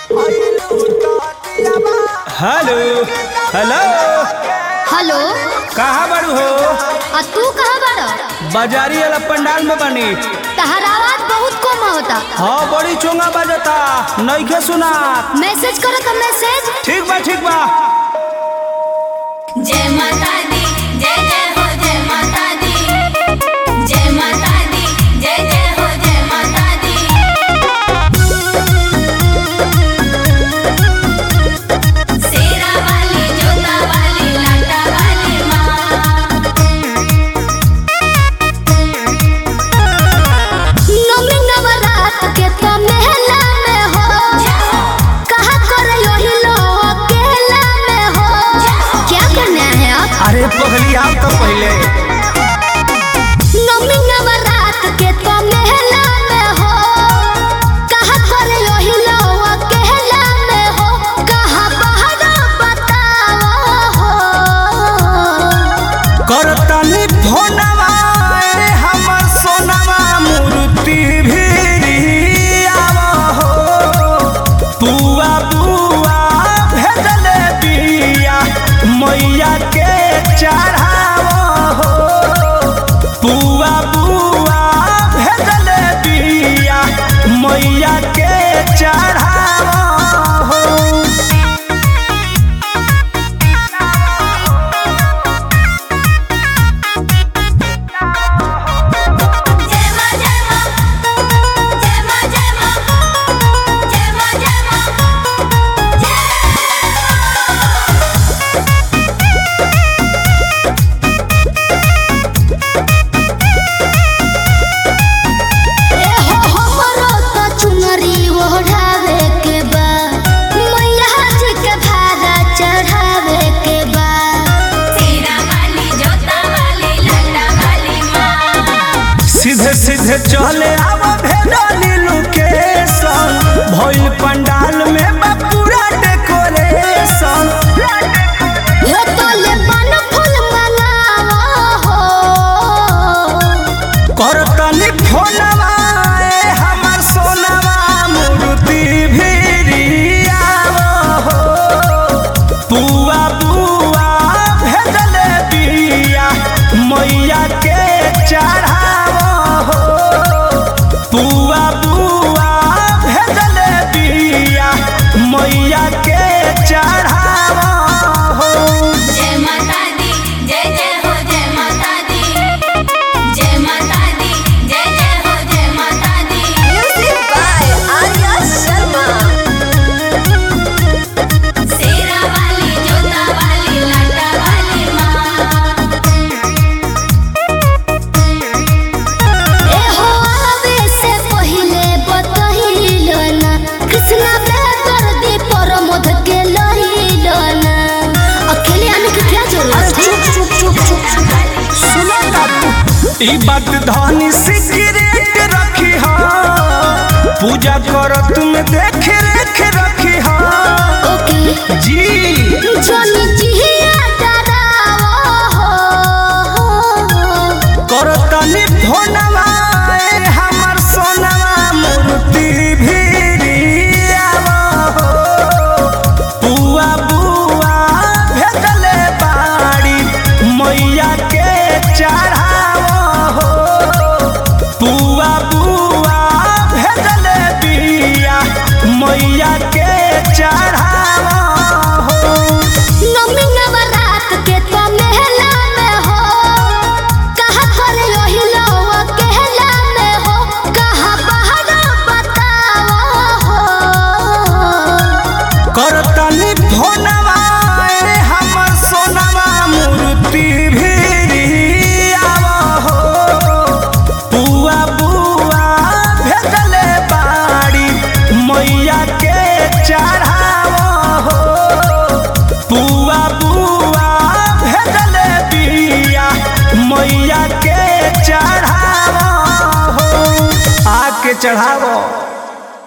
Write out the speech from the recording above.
hello hello hello कहाँ बारू हो आ तू कहाँ बाड़ बाजारी वाला पंडाल में बनी तहर आवाज बहुत कम होता हाँ बड़ी चोंगा बजता नइखे सुना मैसेज करो का मैसेज ठीक बा ठीक बा जय माता दी जय जय हो जय माता दी जय माता दी जय जय हो जय माता दी शेरा वाली जोता वाली लाटा वाली माँ नवमी नवरात के तो मेला में हो कहा करे यही लोग अकेला में हो क्या करना है आप अरे पहली आओ तो पहले नवमी नवरात के तो मेला में हो कहा करे यही लोग अकेला में हो कहा बाहर बताओ हो करतनी फोनवा ए हमर सोनवा मूर्ति भी आवा हो बुआ बुआ भेजले बिया मैया के चढ़ावा हो बुआ बुआ भेजले बिया मैया के चढ़ावा हो जय माँ जय माँ जय माँ जय माँ जय माँ जय माँ ए हो हमरो तो चुनरी ओढ़ावे के बा मैया जी के भारा चढ़ावे के बा शेरा वाली जोता वाली लाटा वाली माँ सीधे सीधे चले आव भेडाली लोकेशन भइल पंडाल में बा पूरा डेकोरेशन हे तोले बन फूल मंगावा हो करतनी फोनवा ए हमर सोनवा मूर्ति भिरियाव हो बुआ बुआ भेजले बिया मैया के चढ़ाव हो बुआ बुआ भेजले बिया मैया के चढ़ाव हो जय माता दी जय जय हो जय माता दी जय माता दी जय जय हो जय माता दी म्यूजिक बाय आर्या शर्मा शेरा वाली जोता वाली लाटा वाली माँ ए हो आवे से पहिले बतहिलो ना कृष्णा बेकर दी प्रमोद के लहिलो ना अकेले आने की क्या जरूरत है ई बात धनी सिगरेट रखी हा पूजा करत में देख रेख रखी हा ओके जी जोनी जिया डराओ हो करतनी फोनवा ए हमर सोनवा मूर्ति भिरियावा हो बुआ बुआ भेजले बाड़ी मैया के चढ़ावा हो बुआ बुआ भेजले बिया मैया के चढ़ावा हो नवमी नवरात के तो मेला में हो कहा करे यही लोग अकेला में हो कहा बाहर बताओ हो करतनी फोनवा ए हमर सोनवा मूर्ति भिरियावा हो बुआ बुआ भेजले बाड़ी मैया के चढ़ावा हो बुआ बुआ भेजले बिया मैया के चढ़ावा हो आके चढ़ावा